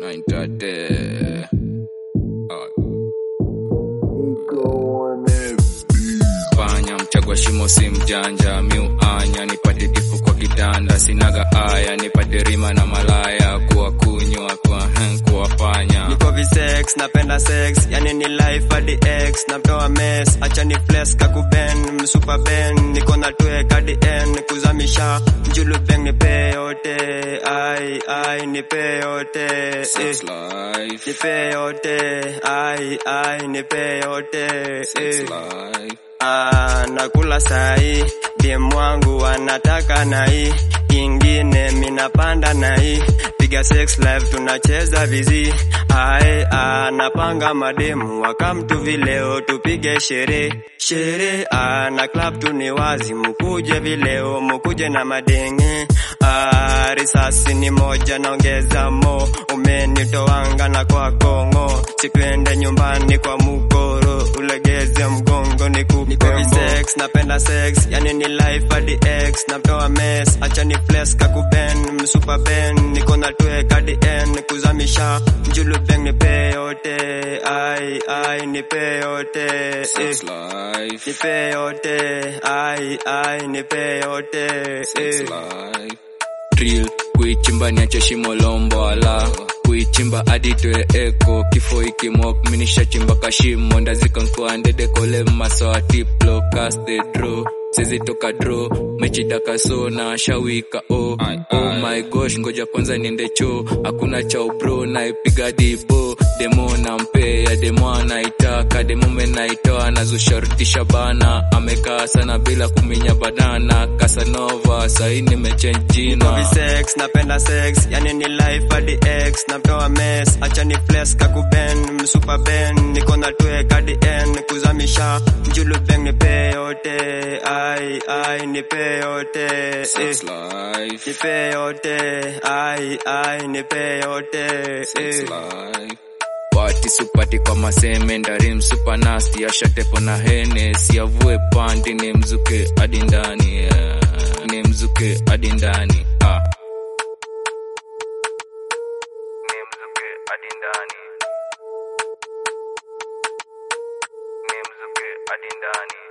Ninetate. Panya mchagwa shimo si mjanja, miuanya nipate tifu kwa kitanda, sinaga aya nipate rima na malaya, kuwa kunywa kwa hen kuwafanya niko visex napenda sex yani ni life hadi x natoa mess acha ni flex kakuben msupa ben niko na twe hadi n kuzamisha mjulu beng nipe yote ai ai nipe yote eh. sex life, nipe yote ai ai nipe yote sex eh. life. Ah, nakula sahi dem wangu anataka nai ingine minapanda nai piga sex live tunacheza vizi ae anapanga mademu wakamtu vileo tupige shere shere ah, na club tu ni wazi mukuje vileo mukuje na madenge ah, risasi ni moja naongeza mo umenitoanga na kwa kongo sitwende nyumbani kwa mukoro ulegeze mgongo niku niko sex napenda sex yani ni life hadi x natoa mess acha ni flex kakuben msupa ben niko na twe hadi n kuzamisha mjulu beng nipe yote ai ai nipe yote eh. Sex life, nipe yote ai ai nipe yote sex eh. life. Drill kuichimba niache shimo lombo ala kuichimba hadi toe eko kifo ikimok minishachimba kashimo ndazika nkwa ndede kole masoa tiplo cast the draw sezi toka draw mechidaka so na shawika oh. oh my gosh ngoja kwanza niende choo hakuna chao bro naipiga dibo demo na mpea demo anaitaka demo menaitoa nazusharutisha bana amekaa sana bila kuminya banana kasanova sahi nimechange jina Niko sex napenda sex yani ni life hadi x natoa mess acha ni flex kakuben msupa ben niko na twe hadi n kuzamisha mjulu beng nipe yote ai ai nipe yote eh. Sex life, nipe yote ai ai nipe yote sex eh. life. Pati supati kwa maseme ndari msupa nasti ashatepo na hene siavue pandi ni mzuke hadi ndani yeah. ni mzuke hadi ndani ah. ni mzuke hadi ndani ni mzuke hadi ndani